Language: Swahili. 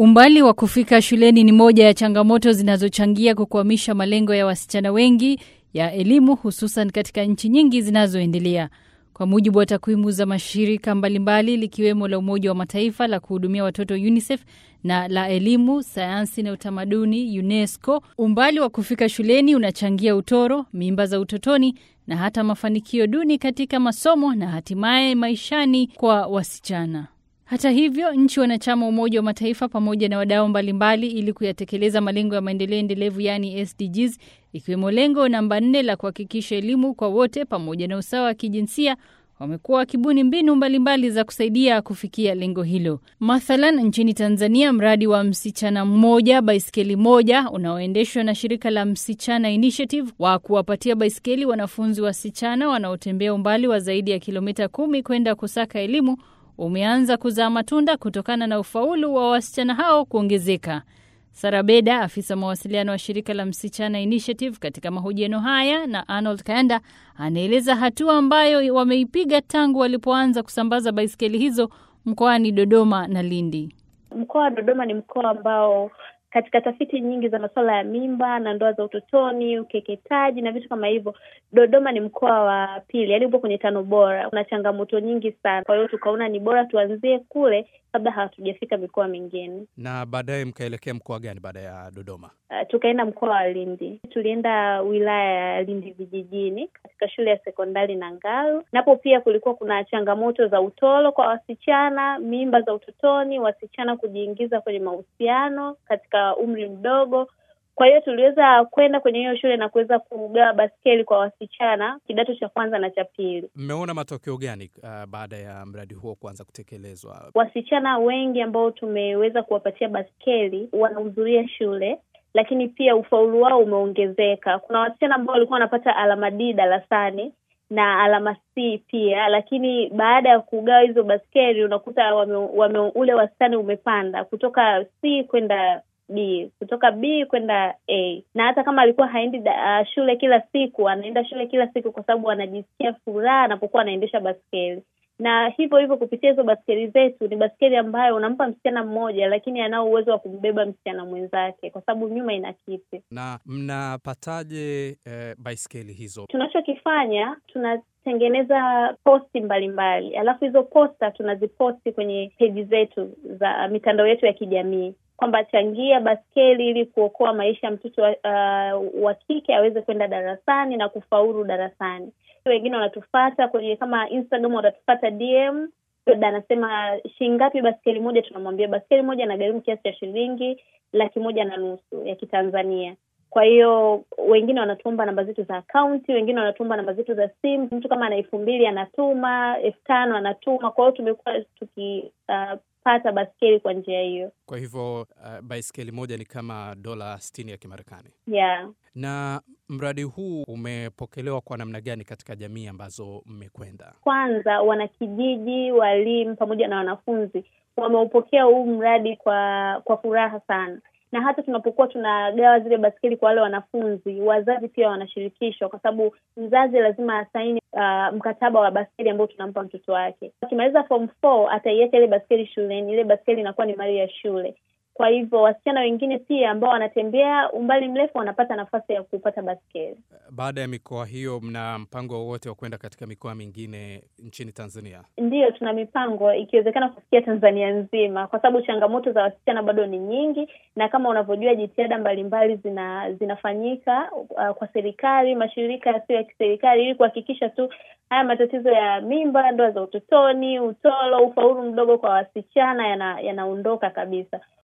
Umbali wa kufika shuleni ni moja ya changamoto zinazochangia kukwamisha malengo ya wasichana wengi ya elimu hususan katika nchi nyingi zinazoendelea. Kwa mujibu wa takwimu za mashirika mbalimbali likiwemo la Umoja wa Mataifa la kuhudumia watoto UNICEF na la elimu, sayansi na utamaduni UNESCO, umbali wa kufika shuleni unachangia utoro, mimba za utotoni na hata mafanikio duni katika masomo na hatimaye maishani kwa wasichana. Hata hivyo, nchi wanachama Umoja wa Mataifa pamoja na wadau mbalimbali ili kuyatekeleza malengo ya maendeleo endelevu yaani SDGs, ikiwemo lengo namba nne la kuhakikisha elimu kwa wote pamoja na usawa wa kijinsia wamekuwa wakibuni mbinu mbalimbali za kusaidia kufikia lengo hilo. Mathalan, nchini Tanzania, mradi wa msichana mmoja baiskeli moja unaoendeshwa na shirika la Msichana Initiative wa kuwapatia baiskeli wanafunzi wasichana wanaotembea umbali wa zaidi ya kilomita kumi kwenda kusaka elimu umeanza kuzaa matunda kutokana na ufaulu wa wasichana hao kuongezeka. Sarabeda, afisa mawasiliano wa shirika la Msichana Initiative, katika mahojiano haya na Arnold Kayanda, anaeleza hatua ambayo wameipiga tangu walipoanza kusambaza baiskeli hizo mkoani Dodoma na Lindi. Mkoa wa Dodoma ni mkoa ambao katika tafiti nyingi za masuala ya mimba na ndoa za utotoni, ukeketaji na vitu kama hivyo, Dodoma ni mkoa wa pili, yaani upo kwenye tano bora. Kuna changamoto nyingi sana, kwa hiyo tukaona ni bora tuanzie kule kabla hatujafika mikoa mingine. Na baadaye mkaelekea mkoa gani baada ya Dodoma? Uh, tukaenda mkoa wa Lindi. Tulienda wilaya ya Lindi vijijini katika shule ya sekondari Nangaru. Napo pia kulikuwa kuna changamoto za utoro kwa wasichana, mimba za utotoni, wasichana kujiingiza kwenye mahusiano katika umri mdogo. Kwa hiyo tuliweza kwenda kwenye hiyo shule na kuweza kugawa baskeli kwa wasichana kidato cha kwanza na cha pili. Mmeona matokeo gani uh, baada ya mradi huo kuanza kutekelezwa? Wasichana wengi ambao tumeweza kuwapatia baskeli wanahudhuria shule lakini pia ufaulu wao umeongezeka. Kuna wasichana ambao walikuwa wanapata alama D darasani na alama C pia, lakini baada ya kugawa hizo baskeli unakuta wame, wame, ule wastani umepanda kutoka C kwenda B, kutoka B kwenda A. Na hata kama alikuwa haendi uh, shule kila siku, anaenda shule kila siku kwa sababu anajisikia furaha anapokuwa anaendesha baskeli na hivyo hivyo kupitia hizo baskeli zetu, ni baskeli ambayo unampa msichana mmoja, lakini anao uwezo wa kumbeba msichana mwenzake, kwa sababu nyuma ina kiti. Na mnapataje eh, baiskeli hizo? Tunachokifanya, tunatengeneza posti mbalimbali, alafu hizo posta tunaziposti kwenye peji zetu za mitandao yetu ya kijamii kwamba changia baskeli ili kuokoa maisha ya mtoto uh, wa kike aweze kwenda darasani na kufaulu darasani. Wengine wanatufata kwenye kama Instagram, watatufata DM, labda anasema shilingi ngapi baskeli moja, tunamwambia baskeli moja inagharimu kiasi cha shilingi laki moja na nusu ya Kitanzania. Kwa hiyo wengine wanatuomba namba zetu za akaunti, wengine wanatuomba namba zetu za simu. Mtu kama ana elfu mbili anatuma, elfu tano anatuma. Kwa hiyo tumekuwa tuki uh, pata baskeli kwa njia hiyo. Kwa hivyo uh, baiskeli moja ni kama dola sitini ya Kimarekani. Yeah. Na mradi huu umepokelewa kwa namna gani katika jamii ambazo mmekwenda? Kwanza, wanakijiji, walimu pamoja na wanafunzi wameupokea huu mradi kwa kwa furaha sana na hata tunapokuwa tunagawa zile baskeli kwa wale wanafunzi, wazazi pia wanashirikishwa, kwa sababu mzazi lazima asaini uh, mkataba wa baskeli ambao tunampa mtoto wake. Akimaliza form four ataiacha ile baskeli shuleni, ile baskeli inakuwa ni mali ya shule. Kwa hivyo wasichana wengine pia ambao wanatembea umbali mrefu wanapata nafasi ya kupata baskeli. Baada ya mikoa hiyo, mna mpango wowote wa kwenda katika mikoa mingine nchini Tanzania? Ndiyo, tuna mipango ikiwezekana kufikia Tanzania nzima, kwa sababu changamoto za wasichana bado ni nyingi, na kama unavyojua jitihada mbalimbali zina zinafanyika uh, kwa serikali, mashirika yasiyo ya kiserikali ili kuhakikisha tu haya matatizo ya mimba, ndoa za utotoni, utoro, ufaulu mdogo kwa wasichana yanaondoka yana kabisa.